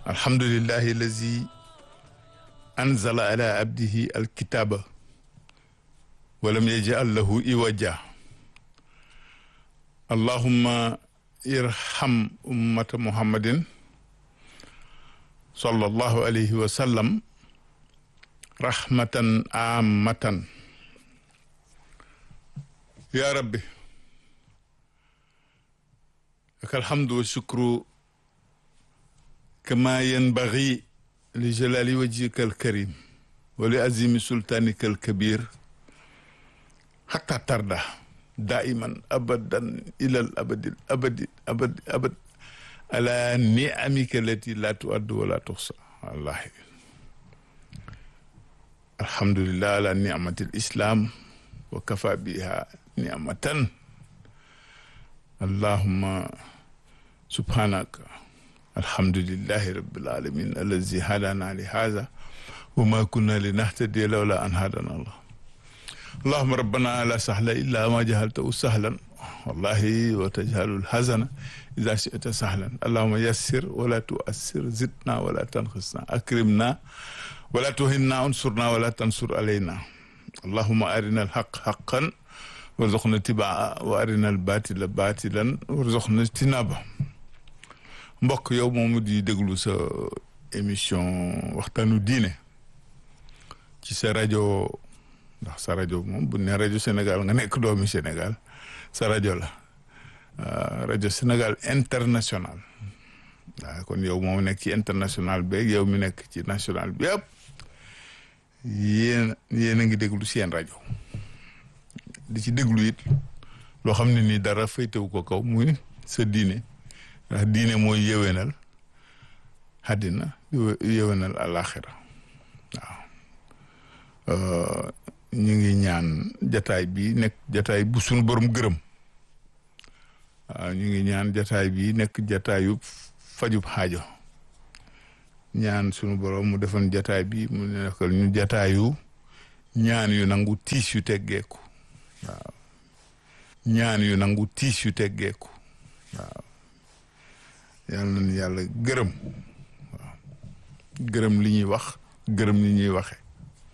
alhamdulillahi allazi anzala ala abdihi alkitaba walam yajal lahu iwaja allahumma irham ummata muhammadin sallallahu alayhi wa sallam rahmatan amatan ya rabbi laka alhamdu wa shukru kama yanbaghi li jalali wajhika alkarim wa li azimi sultanika alkabir hatta tarda daiman abadan ila al abadi abadi abadi abad ala ni'amika allati la tuaddu wa la tuhsa wallahi alhamdulillah ala ni'mati alislam wa kafa biha ni'matan allahumma subhanaka alhamdulillahi rabbil alamin allazi hadana li hadha wa ma kunna linahtadiya lawla an hadana allah allahumma rabbana la sahla illa ma jahaltahu sahlan wallahi wa tajhalu alhazana idha shi'ta sahlan allahumma yassir wa la tu'assir zidna wa la tanqisna akrimna wa la tuhinna unsurna wa la tansur alayna allahumma arina alhaq haqqan warzuqna tibaa wa arina albatila batilan warzuqna tinaba mbokk yow moomu di déglu sa émission waxtaanu diine ci sa rajo ndax sa rajo moom bu ne rajo Sénégal nga nekk doomi Sénégal sa rajo la rajo Sénégal international waaw kon yow moom nekk ci international beeg yow mi nekk ci national bi yëpp yéen yéen a ngi déglu seen rajo di ci déglu it loo xam ne nii dara faytewu ko kaw muy sa diine ndax diine mooy yéwénal àddina yéwénal àllaaxira waaw ñu ngi ñaan jataay bi nekk jataay bu suñu borom gërëm waaw ñu ngi ñaan jataay bi nekk jataayu fajub xaajo ñaan suñu borom mu defoon jataay bi mu nekkal ñu jataayu ñaan yu nangu tiis yu teggeeku waaw ñaan yu nangu tiis yu teggeeku waaw yàlla nañu yàlla gërëm waaw gërëm li ñuy wax gërëm li ñuy waxe